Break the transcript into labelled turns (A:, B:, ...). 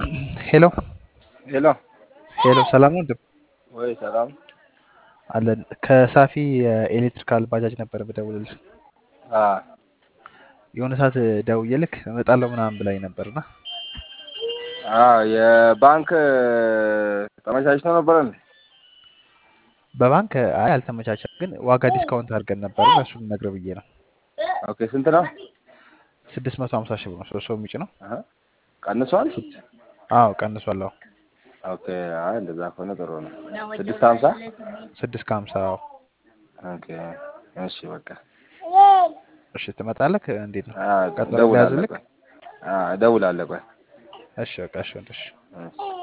A: ሄሎ
B: ሄሎ
A: ሄሎ፣ ሰላም ነው ወንድም?
B: ወይ ሰላም
A: አለን። ከሳፊ የኤሌክትሪካል ባጃጅ ነበር የምደውልልህ።
B: አ
A: የሆነ ሰዓት ደውዬልክ እመጣለሁ ምናምን ብላኝ ነበርና
B: አ የባንክ ተመቻችቶ ነበረ እንዴ?
A: በባንክ አይ አልተመቻቸም፣ ግን ዋጋ ዲስካውንት አድርገን ነበር። እሱን ልነግርህ ብዬ ነው።
B: ኦኬ ስንት ነው?
A: ስድስት መቶ ሀምሳ ሺህ ብር ነው ሶስት ሰው የሚጭ ነው።
B: አሀ ቀንሷል?
A: አዎ ቀንሷል። አዎ
B: ኦኬ አይ እንደዛ ከሆነ ጥሩ ነው። ስድስት ሀምሳ
A: ስድስት ከሀምሳ አዎ።
B: ኦኬ እሺ በቃ
A: እሺ ትመጣለህ? እንዴት ነው
B: አ
A: ቀጠሮ
B: እደውላለሁ
A: ሊያዝልክ?
B: ቆይ አ እደውላለሁ ቆይ
A: እሺ በቃ እሺ ወንድም፣ እሺ
B: እሺ